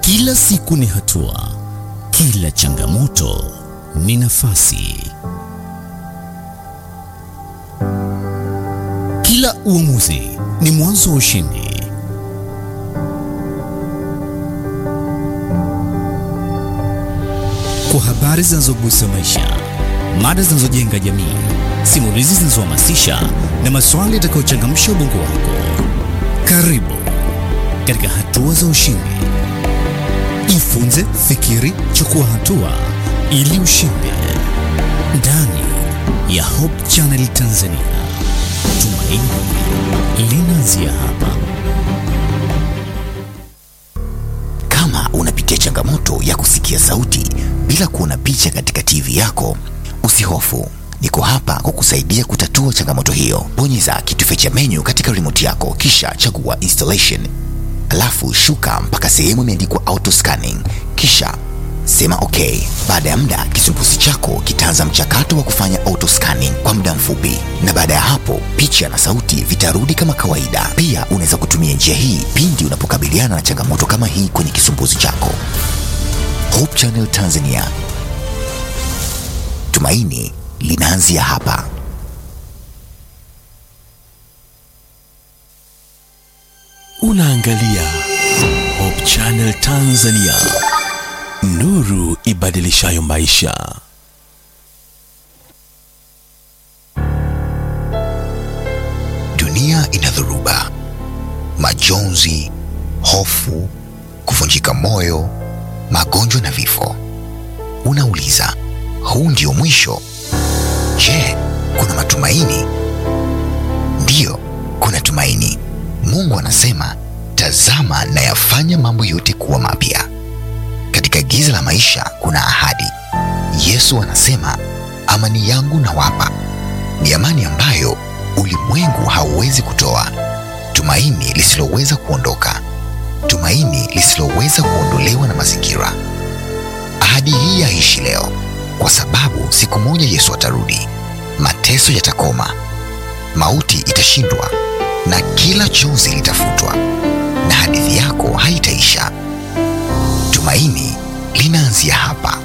Kila siku ni hatua, kila changamoto ni nafasi, kila uamuzi ni mwanzo wa ushindi. Kwa habari zinazogusa maisha, mada zinazojenga jamii, simulizi zinazohamasisha na maswali yatakayochangamsha ubongo wako, karibu katika hatua za ushindi. Jifunze, fikiri, chukua hatua ili ushinde. Ndani ya Hope Channel Tanzania, tumaini linaanzia hapa. Kama unapitia changamoto ya kusikia sauti bila kuona picha katika TV yako, usihofu. Niko hapa kukusaidia kutatua changamoto hiyo. Bonyeza kitufe cha menu katika remote yako, kisha chagua installation, alafu shuka mpaka sehemu imeandikwa auto scanning, kisha sema okay. Baada ya muda, kisumbuzi chako kitaanza mchakato wa kufanya auto scanning kwa muda mfupi, na baada ya hapo picha na sauti vitarudi kama kawaida. Pia unaweza kutumia njia hii pindi unapokabiliana na changamoto kama hii kwenye kisumbuzi chako. Hope Channel Tanzania, tumaini linaanzia hapa. Unaangalia Hope Channel Tanzania, nuru ibadilishayo maisha. Dunia ina dhoruba, majonzi, hofu, kuvunjika moyo, magonjwa na vifo. Unauliza, huu ndio mwisho? Je, kuna matumaini? Ndiyo, kuna tumaini. Mungu anasema, tazama nayafanya mambo yote kuwa mapya. Katika giza la maisha kuna ahadi. Yesu anasema, amani yangu nawapa, ni amani ambayo ulimwengu hauwezi kutoa, tumaini lisiloweza kuondoka, tumaini lisiloweza kuondolewa na mazingira. Ahadi hii yaishi leo, kwa sababu siku moja Yesu atarudi, mateso yatakoma, mauti itashindwa, na kila chozi litafutwa, na hadithi yako haitaisha. Tumaini linaanzia hapa.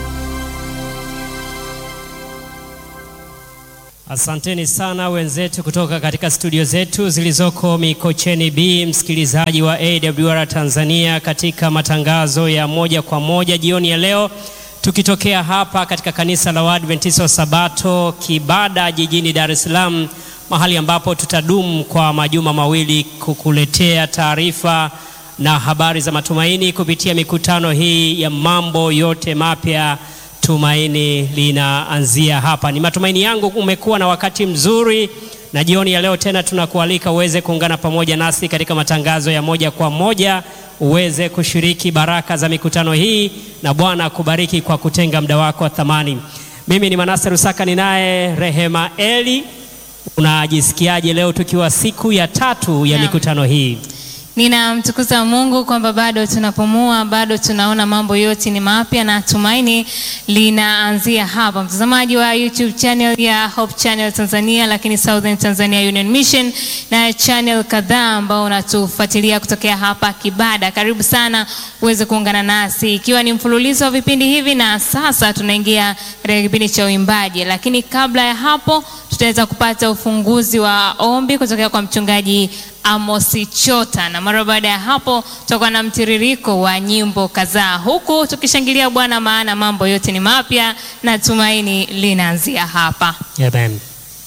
Asanteni sana wenzetu kutoka katika studio zetu zilizoko Mikocheni B, msikilizaji wa AWR Tanzania, katika matangazo ya moja kwa moja jioni ya leo, tukitokea hapa katika kanisa la Waadventista wa Sabato Kibada jijini Dar es Salaam, mahali ambapo tutadumu kwa majuma mawili kukuletea taarifa na habari za matumaini kupitia mikutano hii ya mambo yote mapya tumaini linaanzia hapa. Ni matumaini yangu umekuwa na wakati mzuri, na jioni ya leo tena tunakualika uweze kuungana pamoja nasi katika matangazo ya moja kwa moja, uweze kushiriki baraka za mikutano hii, na Bwana akubariki kwa kutenga muda wako wa thamani. Mimi ni Manase Rusaka, ninaye Rehema Eli. Unajisikiaje leo tukiwa siku ya tatu ya Naam. mikutano hii? Ninamtukuza Mungu kwamba bado tunapumua, bado tunaona mambo yote ni mapya na tumaini linaanzia hapa. Mtazamaji wa YouTube channel ya Hope Channel Tanzania, lakini Southern Tanzania Union Mission na channel kadhaa ambao unatufuatilia kutokea hapa Kibada, karibu sana uweze kuungana nasi, ikiwa ni mfululizo wa vipindi hivi, na sasa tunaingia katika kipindi cha uimbaji, lakini kabla ya hapo tutaweza kupata ufunguzi wa ombi kutokea kwa mchungaji Amosi Chota, na mara baada ya hapo tutakuwa na mtiririko wa nyimbo kadhaa, huku tukishangilia Bwana, maana mambo yote ni mapya na tumaini linaanzia hapa. Amen.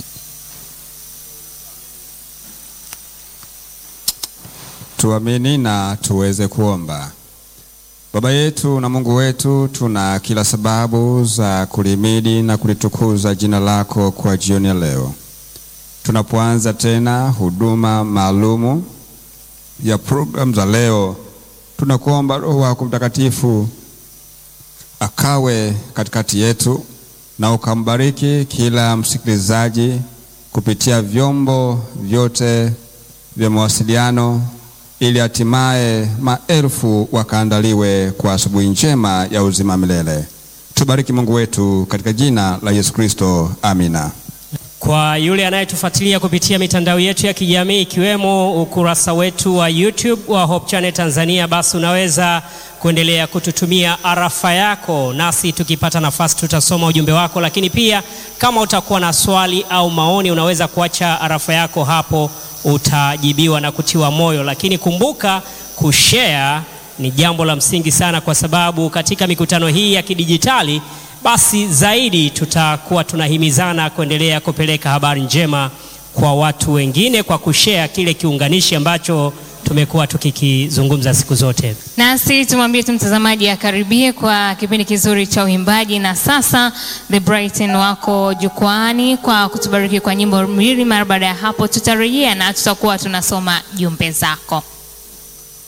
Tuamini na tuweze kuomba. Baba yetu na Mungu wetu, tuna kila sababu za kulimidi na kulitukuza jina lako kwa jioni ya leo. Tunapoanza tena huduma maalumu ya programu za leo, tunakuomba Roho wako Mtakatifu akawe katikati yetu na ukambariki kila msikilizaji kupitia vyombo vyote vya mawasiliano ili hatimaye maelfu wakaandaliwe kwa asubuhi njema ya uzima milele. Tubariki Mungu wetu katika jina la Yesu Kristo, amina. Kwa yule anayetufuatilia kupitia mitandao yetu ya kijamii ikiwemo ukurasa wetu wa YouTube wa Hope Channel Tanzania, basi unaweza kuendelea kututumia arafa yako, nasi tukipata nafasi tutasoma ujumbe wako, lakini pia kama utakuwa na swali au maoni, unaweza kuacha arafa yako hapo, utajibiwa na kutiwa moyo. Lakini kumbuka kushare ni jambo la msingi sana, kwa sababu katika mikutano hii ya kidijitali, basi zaidi tutakuwa tunahimizana kuendelea kupeleka habari njema kwa watu wengine kwa kushare kile kiunganishi ambacho tumekuwa tukikizungumza siku zote. Nasi tumwambie tu mtazamaji akaribie kwa kipindi kizuri cha uimbaji, na sasa The Brighton wako jukwaani kwa kutubariki kwa nyimbo mbili. Mara baada ya hapo tutarejea na tutakuwa tunasoma jumbe zako.